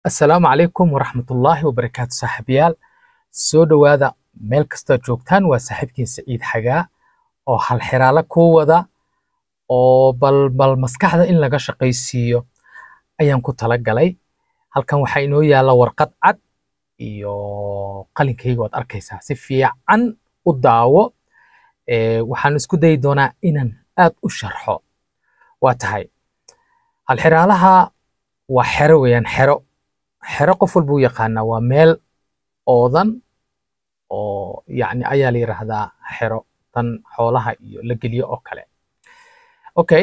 assalaamu calaykum waraxmatullaahi wabarakaatu saaxiibayaal soo dhowaada meel kastood joogtaan waa saaxiibkiin Saciid Xagaa oo hal xiraale ku wada oo bal bal maskaxda in laga shaqaysiiyo ayaan ku talagalay halkan waxaa inoo yaalla warqad cad iyo qalinkayga waad arkaysaa si fiican u daawo ee waxaan isku dayi doonaa inaan aad u sharxo waa tahay hal xiraalaha waa xero weeyaan xero xero qof walba u yaqaanaa waa meel oodan oo yacni ayaa la yidhaahdaa xero tan xoolaha iyo la geliyo oo kale okay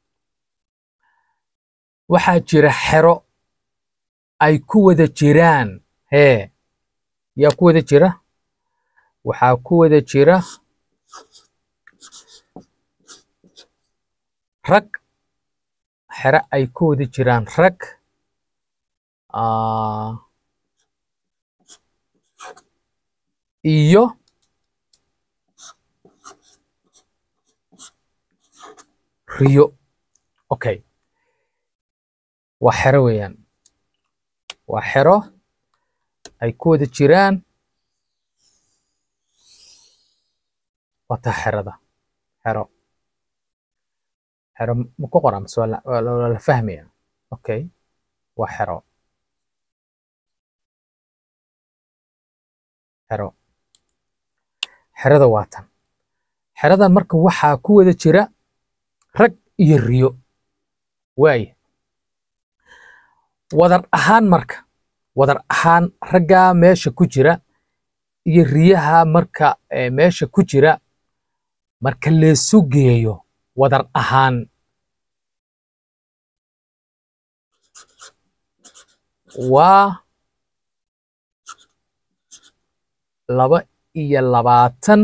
waxaa jira xero ay ku wada jiraan hee yaa ku wada jira waxaa ku wada jira rag xero ay ku wada jiraan rag ah, iyo riyo okay waa xero weeyaan waa xero ay ku wada jiraan waa taa xerada xero xero ma ku qoran mise waa la waa la waa la fahmaya okay waa xero xero xerada waa tan xeradan marka waxaa ku wada jira rag iyo riyo waaye wadar ahaan marka wadar ahaan raggaa meesha ku jira iyo riyaha marka eh, meesha ku jira marka leesu geeyo wadar ahaan waa laba iyo labaatan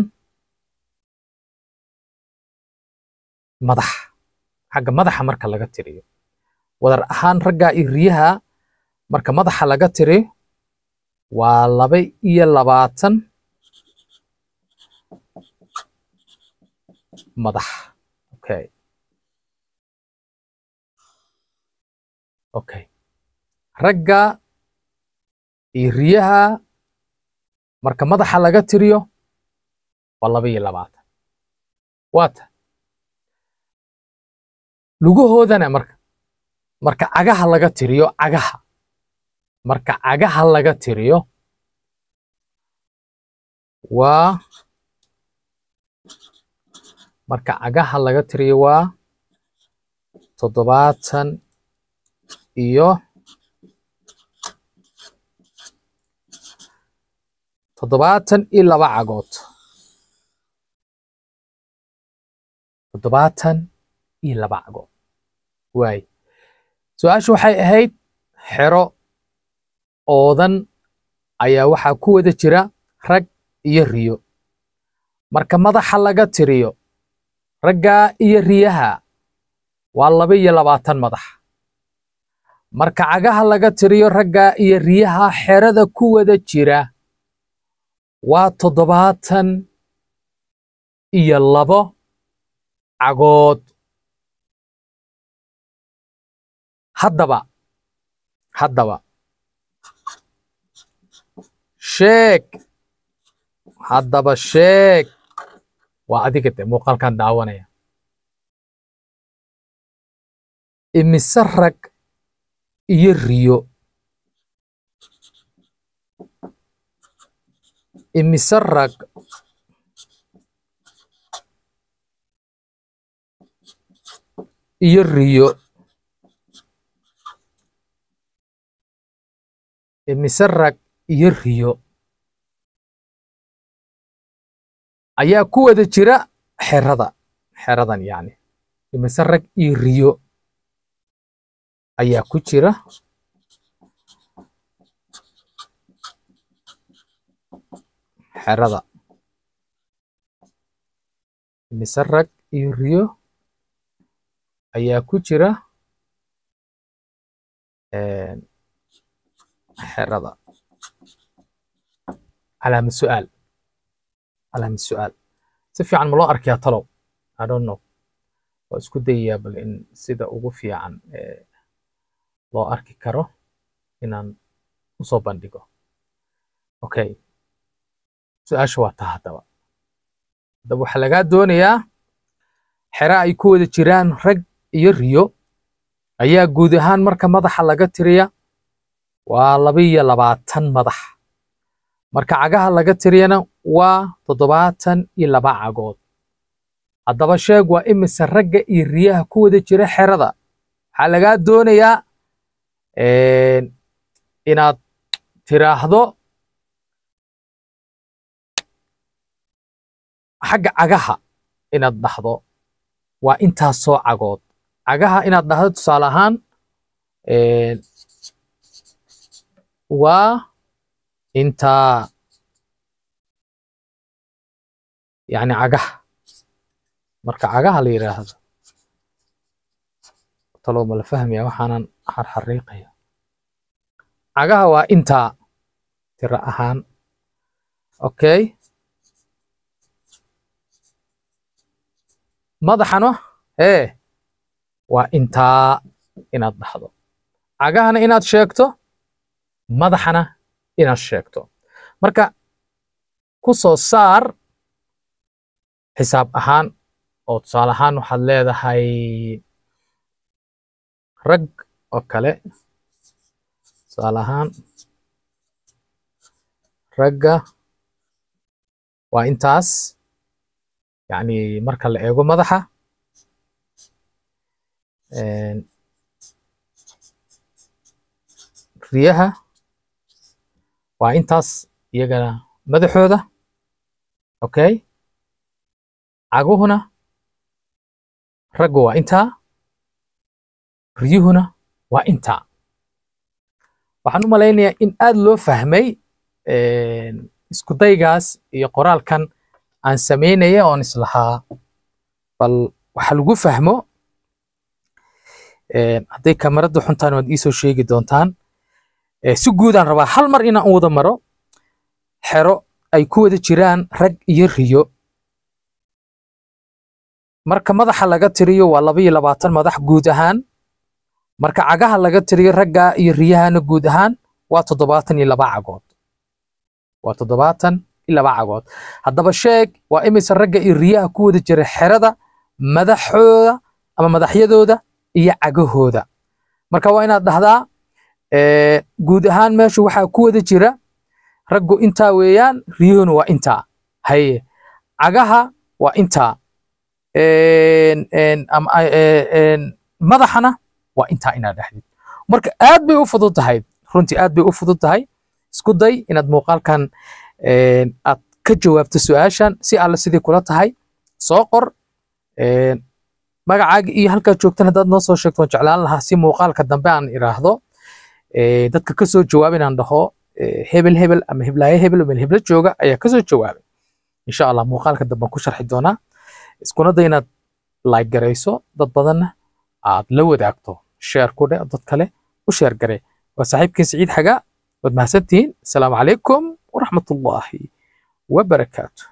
madax xagga madaxa marka laga tiriyo wadar ahaan raggaa iyo riyaha marka madaxa laga tiriyo waa laba iyo labaatan madax okay okay ragga iyo riyaha marka madaxa laga tiriyo waa laba iyo labaatan waata lugahoodana marka marka cagaha laga tiriyo cagaha marka cagaha laga tiriyo waa marka cagaha laga tiriyo waa toddobaatan iyo toddobaatan iyo laba cagood toddobaatan iyo laba cagood waay su-aashu waxay ahayd xero oodan ayaa waxaa ku wada jira rag iyo riyo marka madaxa laga tiriyo raggaa iyo riyaha waa laba iyo labaatan madax marka cagaha laga tiriyo raggaa iyo riyaha xerada ku wada jira waa toddobaatan iyo labo cagood haddaba haddaba sheeg haddaba sheeg waa adiga de muuqaalkan daawanaya imise rag iyo riyo imise rag iyo riyo imise rag iyo riyo ayaa ku wada jira xerada xeradan yacni imise rag iyo riyo ayaa ku jira xerada imise rag iyo riyo ayaa ku jira een, xerada calaamad su'aal calaamad su'aal si fiican ma loo arkayaa talow i don't know waa isku dayayaa bal in sida ugu fiican ee loo arki karo inaan usoo bandhigo okay su-aasha waa taa haddaba haddaba waxaa lagaa doonayaa xero ay ku wada jiraan rag iyo riyo ayaa guud ahaan marka madaxa laga tiriya waa laba iyo labaatan madax marka cagaha laga tiriyana waa toddobaatan iyo laba cagood haddaba sheeg waa imise ragga iyo riyaha ku wada jira xerada waxaa lagaa doonayaa inaad tiraahdo xagga cagaha inaad dhahdo waa intaasoo cagood cagaha inaad dhahdo tusaale ahaan waa intaa yani cagaha marka cagaha la yidhaahdo taloo ma la fahmaya waxaanan xarxariiqaya cagaha waa intaa tiro ahaan okay madaxana ee waa intaa inaad dhahdo cagahana inaad sheegto madaxana inaad sheegto marka ku soo saar xisaab ahaan oo tusaale ahaan waxaad leedahay rag oo kale tusaale ahaan ragga waa intaas yacni marka la eego madaxa riyaha waa intaas iyagana madaxooda okay caguhuna raggu waa intaa riyuhuna waa intaa waxaan u malaynayaa in aad loo fahmay isku daygaas iyo qoraalkan aan samaynaya oon islahaa bal waxa lagu fahmo hadday kamarada xuntaan waad iisoo sheegi doontaan si guudaan rabaa hal mar inaan u wada maro xero ay ku wada jiraan rag iyo riyo marka madaxa laga tiriyo waa laba iyo labaatan madax guud ahaan marka cagaha laga tiriyo ragga iyo riyahana guud ahaan waa toddobaatan iyo laba cagood waa toddobaatan iyo laba cagood haddaba sheeg waa imise ragga iyo riyaha ku wada jira xerada madaxooda ama madaxyadooda iyo cagahooda marka waa inaad dhahdaa guud ahaan meeshu waxaa ku wada jira raggu intaa weeyaan riyuhuna waa intaa haye cagaha waa intaa madaxana waa intaa inaad dhahdid marka aad bay u fudud tahay runtii aad bay u fudud tahay isku day inaad muuqaalkan aad ka jawaabto su-aashan si alle sidii kula tahay soo qor magacaaga iyo halkaad joogtan haddaad noo soo sheegto waan jeclaan lahaa si muuqaalka dambe aan iraahdo dadka kasoo jawaab inaan dhaho hebel hebel ama heblaaye hebel meel hebla jooga ayaa kasoo jawaabay insha allah muuqaalka dambe aan ku sharxi doonaa iskuna day inaad like garayso dad badanna aad la wadaagto sheer ku dhe dad kale u sheer gare waa saaxiibkii siciid xagaa waad mahadsantihiin asalaamu calaykum waraxmatullaahi wabarakaatu